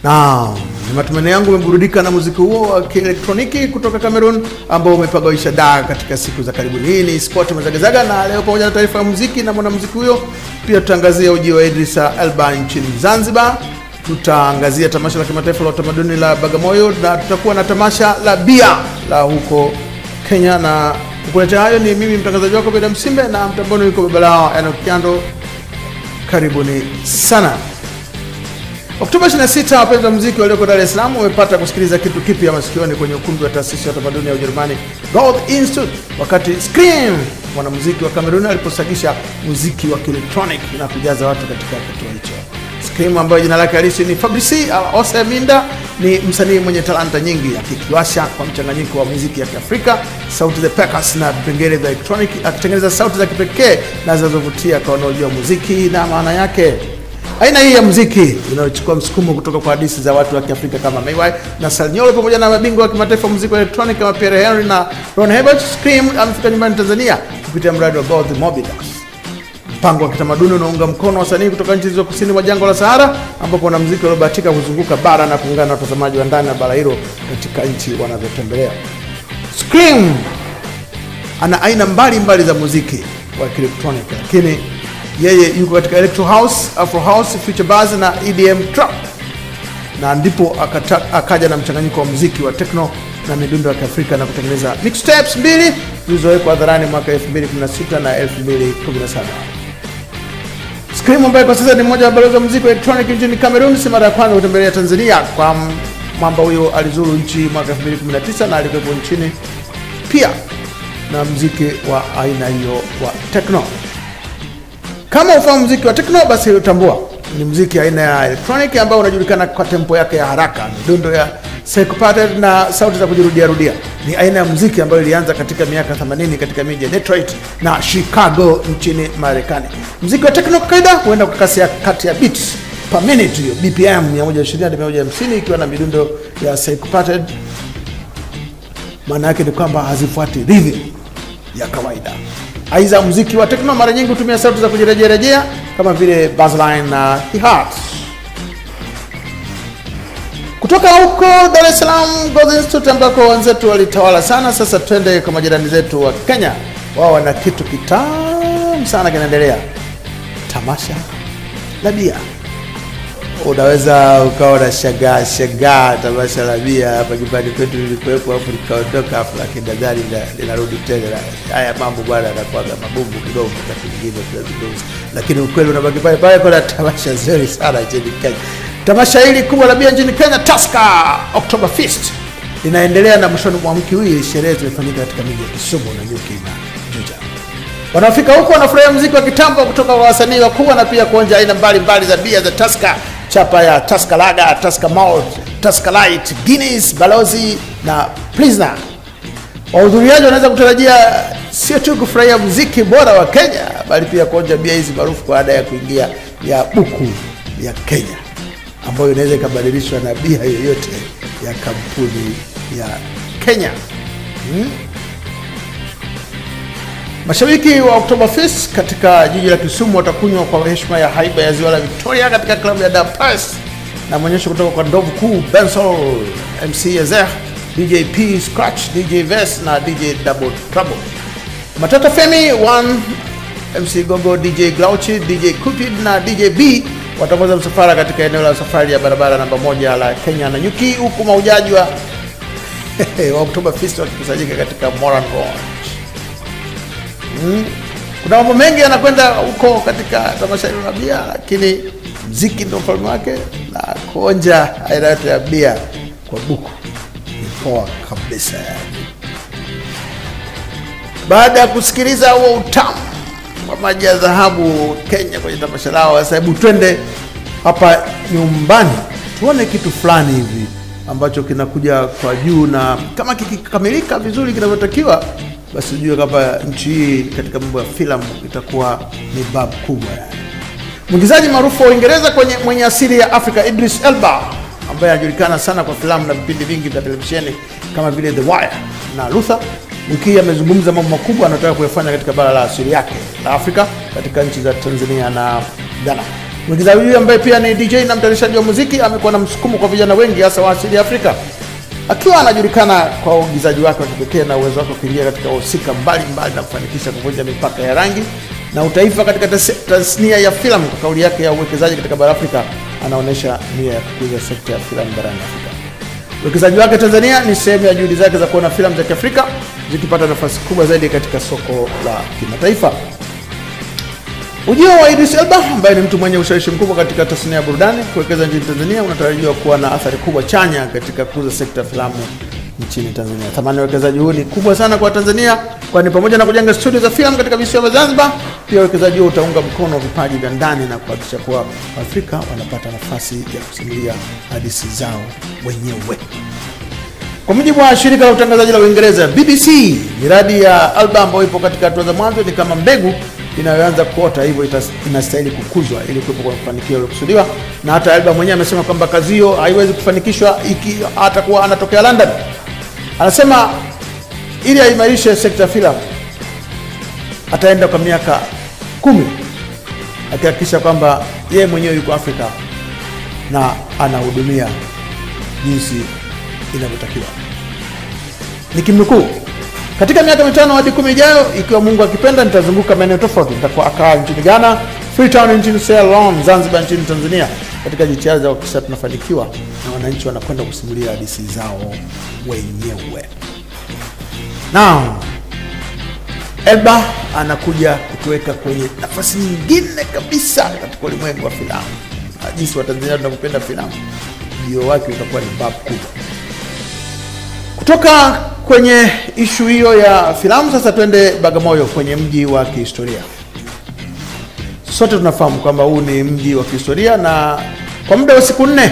na ni matumaini yangu umeburudika na muziki huo wa kielektroniki kutoka Cameroon ambao umepagawisha daa katika siku za karibuni. Hii ni Sport Mazagazaga, na leo pamoja na taarifa ya muziki na mwanamuziki huyo, pia tutaangazia ujio wa Idrisa Elba nchini Zanzibar. Tutaangazia tamasha la kimataifa la utamaduni la Bagamoyo na tutakuwa na tamasha la bia la huko Kenya, na kukuletea hayo ni mimi mtangazaji wako Beda Msimbe, na mtamboni yuko baba lao Enoch Kiando. Karibuni sana. Oktoba 26, wapenzi wa muziki walioko Dar es Salaam wamepata kusikiliza kitu kipya masikioni kwenye ukumbi wa taasisi ya utamaduni ya Ujerumani Goethe Institute, wakati Scream mwanamuziki wa Kameruni aliposagisha muziki wa kielektronic na kujaza watu katika kituo hicho. Scream ambayo jina lake halisi ni Fabrice Ose Minda ni msanii mwenye talanta nyingi, akikiwasha kwa mchanganyiko wa muziki ya Kiafrika, sauti za percussion na vipengele vya electronic, akitengeneza sauti za kipekee na zinazovutia kwa wanaojua muziki na maana yake. Aina hii ya muziki inayochukua msukumo kutoka kwa hadithi za watu wa Kiafrika kama Mayway na Salnyolo pamoja na mabingwa wa kimataifa wa muziki wa electronic kama Pierre Henry na Ron Herbert. Scream amefika nyumbani Tanzania kupitia mradi wa Goethe Mobidas, mpango wa kitamaduni unaunga mkono wasanii kutoka nchi zilizo kusini mwa jangwa la Sahara, ambapo wanamuziki waliobahatika kuzunguka bara na kuungana na watazamaji wa ndani ya bara hilo katika nchi wanavyotembelea. Scream ana aina mbalimbali mbali za muziki wa kielektronic, lakini yeye yuko katika electro house, afro house, future bass na EDM trap, na ndipo akata, akaja na mchanganyiko wa muziki wa techno na midundo ya Kiafrika na kutengeneza mixtapes mbili zilizowekwa hadharani mwaka 2016 na 2017. Scream ambaye kwa sasa ni mmoja wa balozi wa muziki wa electronic nchini Cameroon, si mara ya kwanza kutembelea Tanzania. Kwa mwamba huyo alizuru nchi mwaka 2019 na alikuwepo nchini pia na muziki wa aina hiyo wa techno. Kama ufahamu muziki wa techno, basi utambua ni muziki aina ya electronic ambao unajulikana kwa tempo yake ya haraka, midundo ya syncopated na sauti za kujirudia rudia. Ni aina ya muziki ambayo ilianza katika miaka 80 katika miji ya Detroit na Chicago nchini Marekani. Muziki wa techno kawaida huenda kwa kasi ya kati ya beats per minute, hiyo BPM 120 hadi 150, ikiwa na midundo ya syncopated. Maana yake ni kwamba hazifuati rhythm ya kawaida. Aidha, muziki wa techno mara nyingi hutumia sauti za kujirejerejea kama vile bassline na hi-hats. Kutoka huko Dar es Salaam Goethe Institute ambako wenzetu walitawala sana, sasa twende kwa majirani zetu wa Kenya. Wao wana kitu kitamu sana kinaendelea, tamasha la bia. Unaweza ukawa unashangaa shangaa tamasha la bia hapa nyumbani kwetu lilikuwepo, hapo likaondoka hapo, lakini nadhani linarudi tena. Haya mambo bwana yanakuwaga magumu kidogo wakati mwingine tunazungumza, lakini ukweli unabaki pale pale. Kuna tamasha zuri sana nchini Kenya. Tamasha hili kubwa la bia nchini Kenya, Tusker Oktoberfest, linaendelea na mwishoni mwa wiki hii sherehe zimefanyika katika miji ya Kisumu na Nyuki na Juja. Wanaofika huko wanafurahia muziki wa kitambo kutoka kwa wasanii wakubwa na pia kuonja aina mbalimbali za bia za Tusker, chapa ya Tusker Lager, Tusker Malt, Tusker Light, Guinness, Balozi na Pilsner. Wahudhuriaji wanaweza kutarajia sio tu kufurahia muziki bora wa Kenya, bali pia kuonja bia hizi maarufu kwa ada ya kuingia ya buku ya Kenya ambayo inaweza ikabadilishwa na bia yoyote ya kampuni ya Kenya hmm? Mashabiki wa Oktoberfest katika jiji la Kisumu watakunywa kwa heshima ya haiba ya ziwa la Victoria katika klabu ya Da Paz na maonyesho kutoka kwa ndovu kuu Bensol, MC Ezer, DJ P Scratch, DJ Vest na DJ Double Trouble. Matata Femi One, MC Gogo, DJ Glauchi, DJ Cupid na DJ B wataongoza msafara katika eneo la safari ya barabara namba moja la Kenya na Nyuki, huku maujaji wa wa Oktoberfest wakikusanyika katika Moran Lodge. Mm. Kuna mambo mengi yanakwenda huko katika tamasha hilo la bia, lakini mziki ndio mfalme wake, na kuonja aina yote ya bia kwa buku ni poa kabisa yani. Baada ya kusikiliza huo utamu wa maji ya dhahabu Kenya kwenye tamasha lao, sasa hebu twende hapa nyumbani tuone kitu fulani hivi ambacho kinakuja kwa juu, na kama kikikamilika vizuri kinavyotakiwa basi ujue kwamba nchi hii katika mambo ya filamu itakuwa ni bab kubwa yani. Mwigizaji maarufu wa Uingereza kwenye mwenye asili ya Afrika Idris Elba ambaye anajulikana sana kwa filamu na vipindi vingi vya televisheni kama vile The Wire na Luther, wiki hii amezungumza mambo makubwa anayotaka kuyafanya katika bara la asili yake la Afrika katika nchi za Tanzania na Ghana. Mwigizaji huyu ambaye pia ni DJ na mtayarishaji wa muziki amekuwa na msukumo kwa vijana wengi hasa wa asili ya Afrika, akiwa anajulikana kwa uigizaji wake wa kipekee na uwezo wake wa kuingia katika wahusika mbalimbali na kufanikisha kuvunja mipaka ya rangi na utaifa katika tas- tasnia ya filamu. Kwa kauli yake ya uwekezaji katika bara Afrika, anaonyesha nia ya kukuza sekta ya filamu barani Afrika. Uwekezaji wake Tanzania ni sehemu ya juhudi zake za kuona filamu za Kiafrika zikipata nafasi kubwa zaidi katika soko la kimataifa. Ujio wa Idris Elba ambaye ni mtu mwenye ushawishi mkubwa katika tasnia ya burudani kuwekeza nchini Tanzania unatarajiwa kuwa na athari kubwa chanya katika kukuza sekta ya filamu nchini Tanzania. Thamani ya uwekezaji huu ni kubwa sana kwa Tanzania, kwani pamoja na kujenga studio za filamu katika visiwa vya Zanzibar, pia uwekezaji huo utaunga mkono vipaji vya ndani na kuhakikisha kuwa Waafrika wanapata nafasi ya kusimulia hadithi zao wenyewe. Kwa mujibu wa shirika la utangazaji la Uingereza BBC, miradi ya Alba ambayo ipo katika hatua za mwanzo ni kama mbegu inayoanza kuota, hivyo itas- inastahili kukuzwa ili kuwepo kwa mafanikio yaliyokusudiwa. Na hata Alba mwenyewe amesema kwamba kazi hiyo haiwezi kufanikishwa iki atakuwa anatokea London. Anasema ili aimarishe sekta ya filamu ataenda kwa miaka kumi akihakikisha kwamba yeye mwenyewe yuko Afrika na anahudumia jinsi inavyotakiwa. Nikimnukuu, katika miaka mitano hadi kumi ijayo, ikiwa Mungu akipenda, nitazunguka maeneo tofauti. Nitakuwa Accra nchini Ghana, Freetown nchini Sierra Leone, Zanzibar nchini Tanzania, katika jitihada za kuhakikisha tunafanikiwa na wananchi wanakwenda kusimulia hadithi zao wenyewe. Now, Elba anakuja kutuweka kwenye nafasi nyingine kabisa katika ulimwengu wa filamu, na jinsi Watanzania tunavyopenda filamu, ujio wake utakuwa ni babu kubwa. Kutoka kwenye ishu hiyo ya filamu, sasa twende Bagamoyo, kwenye mji wa kihistoria. Sote tunafahamu kwamba huu ni mji wa kihistoria, na kwa muda wa siku nne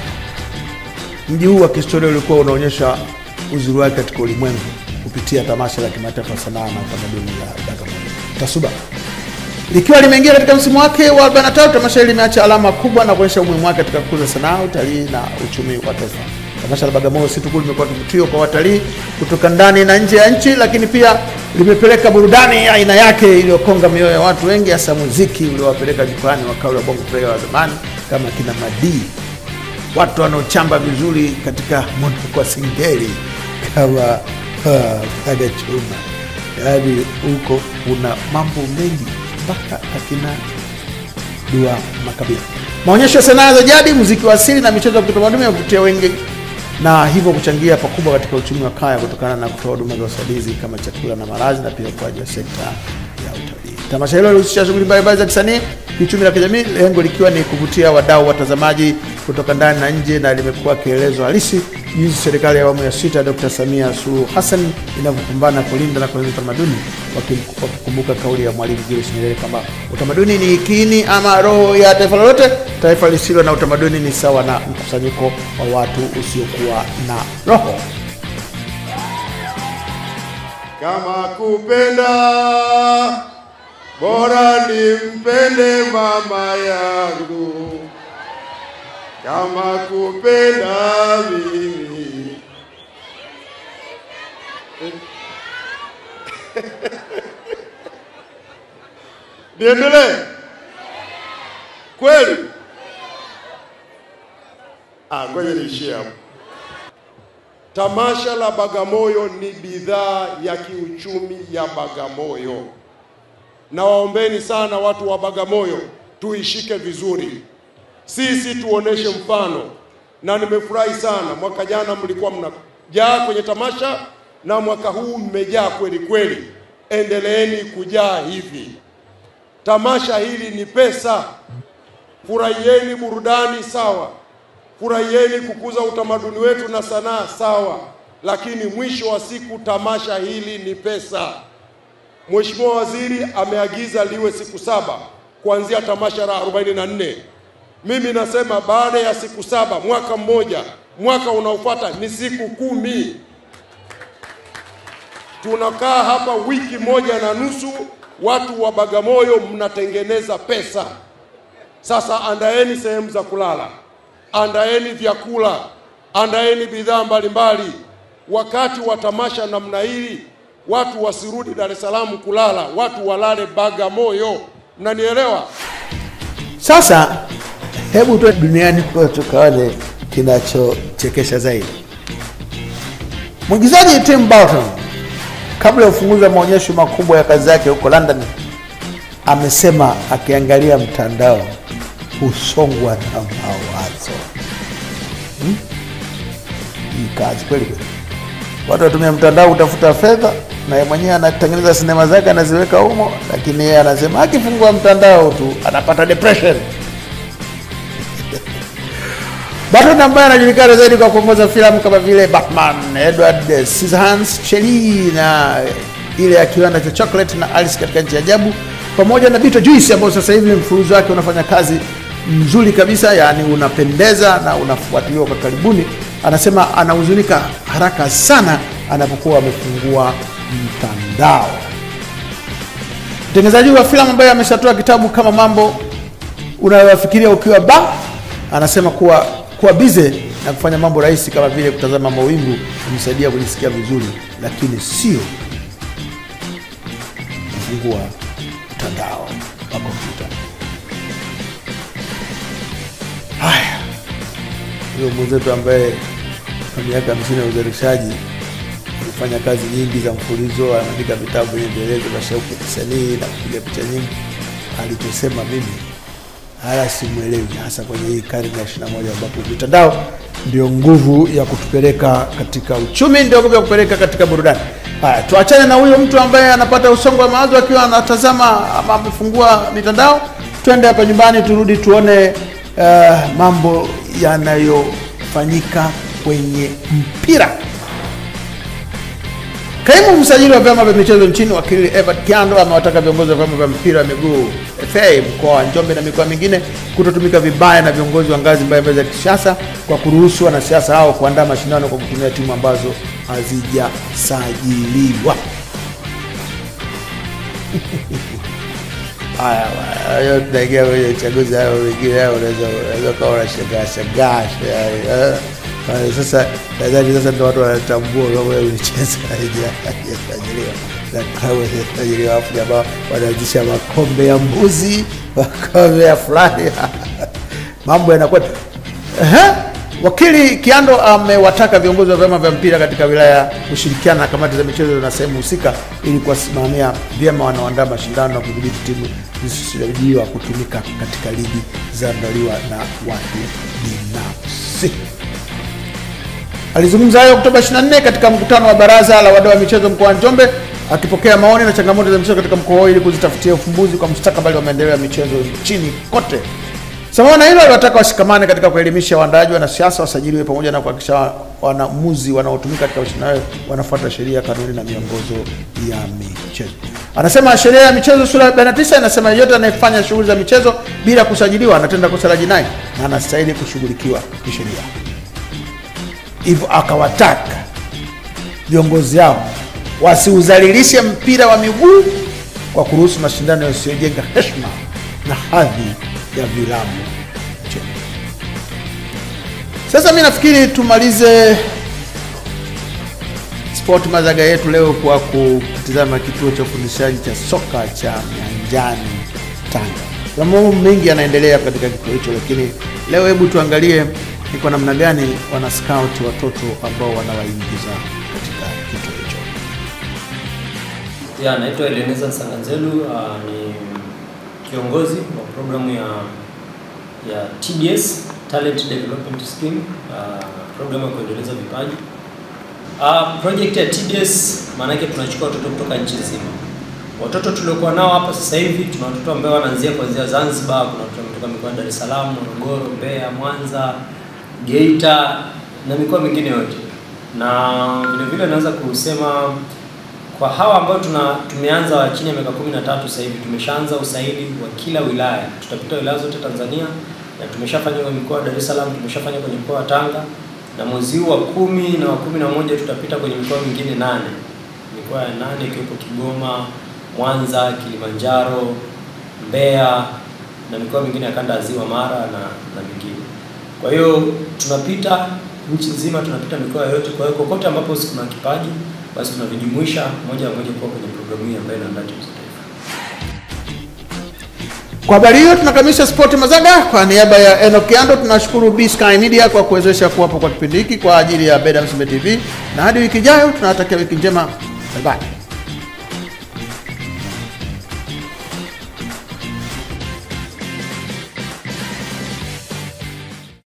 mji huu wa kihistoria ulikuwa unaonyesha uzuri wake katika ulimwengu kupitia tamasha la kimataifa la sanaa na utamaduni la Bagamoyo TASUBA. Likiwa limeingia katika msimu wake wa 43, tamasha hili limeacha alama kubwa na kuonyesha umuhimu wake katika kukuza sanaa, utalii na uchumi wa taifa. Tamasha la Bagamoyo si tu tu limekuwa kivutio kwa watalii kutoka ndani na nje ya nchi, lakini pia limepeleka burudani ya aina yake iliyokonga mioyo ya watu wengi, hasa muziki uliowapeleka jukwani wakali wa bongo flava wa zamani kama kina Madii, watu wanaochamba vizuri katika mwondoko wa singeli kama Aga Chuma. Yaani huko kuna mambo mengi mpaka akina Dua Makabila. Maonyesho ya sanaa za jadi, muziki wa asili na michezo ya kitamaduni yavutia wengi na hivyo kuchangia pakubwa katika uchumi wa kaya kutokana na kutoa huduma za usaidizi kama chakula na malazi na pia ukuaji wa sekta ya utalii. Tamasha hilo lilihusisha shughuli mbalimbali za kisanii, kiuchumi na kijamii, lengo likiwa ni kuvutia wadau watazamaji kutoka ndani na nje, na limekuwa kielelezo halisi jinsi serikali ya awamu ya sita ya Dr. Samia Suluhu Hassan inavyopambana kulinda na kuendeleza utamaduni, wakim- wakikumbuka kauli ya Mwalimu Julius Nyerere kwamba utamaduni ni kiini ama roho ya taifa lolote. Taifa lisilo na utamaduni ni sawa na mkusanyiko wa watu usiokuwa na roho. Kama kupenda bora nimpende mama yangu, kama kupenda mimi niendelee kweli? Ah, ngoja niishie hapo. Tamasha la Bagamoyo ni bidhaa ya kiuchumi ya Bagamoyo. Na waombeni sana watu wa Bagamoyo tuishike vizuri, sisi tuoneshe mfano, na nimefurahi sana. Mwaka jana mlikuwa mnajaa kwenye tamasha na mwaka huu mmejaa kweli kweli. Endeleeni kujaa hivi. Tamasha hili ni pesa, furahieni burudani, sawa furahieni kukuza utamaduni wetu na sanaa sawa, lakini mwisho wa siku tamasha hili ni pesa. Mheshimiwa Waziri ameagiza liwe siku saba kuanzia tamasha la 44. Mimi nasema baada ya siku saba, mwaka mmoja, mwaka unaofuata ni siku kumi. Tunakaa hapa wiki moja na nusu, watu wa Bagamoyo mnatengeneza pesa. Sasa andaeni sehemu za kulala, andaeni vyakula, andaeni bidhaa mbalimbali. Wakati wa tamasha namna hii, watu wasirudi Dar es Salaam kulala, watu walale Bagamoyo. Mnanielewa? Sasa hebu tu duniani kwa tukaone kinachochekesha zaidi. Mwigizaji Tim Burton kabla ya ufunguzi wa maonyesho makubwa ya kazi yake huko London amesema akiangalia mtandao husongwa na mawazo. Hmm? Hii kazi kweli kweli. Watu watumia mtandao kutafuta fedha, na yeye mwenyewe anatengeneza sinema zake anaziweka humo, lakini yeye anasema akifungua mtandao tu anapata depression. Burton ambaye anajulikana zaidi kwa kuongoza filamu kama vile Batman, Edward Scissorhands, Shelley na ile ya kiwanda cha chocolate na Alice katika nchi ya ajabu pamoja na Beetlejuice ambao sasa hivi mfululizo wake unafanya kazi mzuri kabisa, yani unapendeza na unafuatiliwa kwa karibuni. Anasema anahuzunika haraka sana anapokuwa amefungua mtandao. Mtengenezaji wa filamu ambaye ameshatoa kitabu kama mambo unayoyafikiria ukiwa ba, anasema kuwa kuwa bize na kufanya mambo rahisi kama vile kutazama mawingu kumsaidia kujisikia vizuri, lakini sio kufungua mtandao wa kompyuta. Haya, huyo mwenzetu ambaye kwa miaka hamsini ya uzalishaji alifanya kazi nyingi za mfulizo, anaandika vitabu vyenye vielezo vya shauku ya kisanii na kupiga picha nyingi, alichosema mimi haya simwelewi, hasa kwenye hii karne ya ishirini na moja ambapo mitandao ndio nguvu ya kutupeleka katika uchumi, ndio nguvu ya kupeleka katika burudani. Haya, tuachane na huyo mtu ambaye anapata usongo wa mawazo akiwa anatazama ama amefungua mitandao. Twende hapa nyumbani, turudi tuone uh, mambo yanayofanyika kwenye mpira. Kaimu msajili wa vyama vya michezo nchini wakili Evert Kiando amewataka viongozi wa vyama vya mpira wa miguu FA mkoa wa Njombe na mikoa mingine kutotumika vibaya na viongozi wa ngazi mbalimbali za kisiasa kwa kuruhusu wanasiasa hao kuandaa mashindano kwa kutumia timu ambazo hazijasajiliwa. Haya, hayo tunaingia kwenye uchaguzi, hayo wengine hayo unaweza unaweza ukawa unashangaa shangaa eh. Uh, sasa nadhani sasa ndo watu wanatambua kama michezo haijasajiliwa na klabu hazijasajiliwa, afu jamaa wanaanzisha makombe ya mbuzi, makombe ya fulani mambo yanakuwa Ehe. Wakili Kiando amewataka viongozi wa vyama vya mpira katika wilaya kushirikiana na kamati za michezo na sehemu husika ili kuwasimamia vyema wanaoandaa mashindano na kudhibiti timu zisizosajiliwa kutumika katika ligi zinazoandaliwa na watu binafsi. Alizungumza hayo Oktoba 24 katika mkutano wa baraza la wadau wa michezo mkoa wa Njombe, akipokea maoni na changamoto za michezo katika mkoa huo ili kuzitafutia ufumbuzi kwa mustakabali wa maendeleo ya michezo nchini kote. Sambamba na hilo, aliwataka washikamane katika kuelimisha waandaaji, wanasiasa, wasajiliwe pamoja na kuhakikisha waamuzi wanaotumika katika mashindano hayo wanafuata sheria, kanuni na miongozo ya michezo. Anasema sheria ya michezo sura ya 49 inasema yeyote anayefanya shughuli za michezo bila kusajiliwa anatenda kosa la jinai na anastahili kushughulikiwa kisheria. Hivyo akawataka viongozi hao wasiudhalilishe mpira wa miguu kwa kuruhusu mashindano yasiyojenga heshima na hadhi ya vilabu nchini. Sasa mi nafikiri tumalize sport mazaga yetu leo kwa kutizama kituo cha ufundishaji cha soka cha Nyanjani Tanga. Kuna mambo mengi yanaendelea katika kituo hicho, lakini leo hebu tuangalie ni kwa namna gani wana scout watoto ambao wanawaingiza katika kituo hicho. Ya, naitwa Eleneza Sanganzelu, uh, ni kiongozi wa programu ya ya TDS Talent Development Scheme, uh, programu ya kuendeleza vipaji. Uh, project ya TDS maana yake tunachukua watoto kutoka nchi nzima. Watoto tuliokuwa nao hapa sasa hivi tuna watoto ambao wanaanzia kuanzia Zanzibar, kuna watoto kutoka mikoa ya Dar es Salaam, Morogoro, Mbeya, Mwanza, Geita na mikoa mingine yote. Na vile vile naweza kusema kwa hawa ambao tuna tumeanza wa chini ya miaka 13 sasa hivi tumeshaanza usaili wa kila wilaya. Tutapita wilaya zote Tanzania na tumeshafanya kwenye mkoa wa Dar es Salaam, tumeshafanya kwenye mkoa wa Tanga na mwezi huu wa kumi na wa kumi na moja tutapita kwenye mikoa mingine nane, mikoa ya nane ikiwepo Kigoma, Mwanza, Kilimanjaro, Mbeya na mikoa mingine ya kanda ya Ziwa Mara na na mingine. Kwa hiyo tunapita nchi nzima, tunapita mikoa yote. Kwa hiyo kokote ambapo kuna kipaji basi tunavijumuisha moja kwa moja kuwa kwenye programu hii ambayo inaandaa timu za taifa. Kwa habari hiyo tunakamilisha Sport Mazaga. Kwa niaba ya Enoch Kiando tunashukuru B Sky Media kwa kuwezesha kuwapo kwa kipindi hiki kwa ajili ya Beda Msimbe TV, na hadi wiki ijayo tunawatakia wiki njema. Bye bye.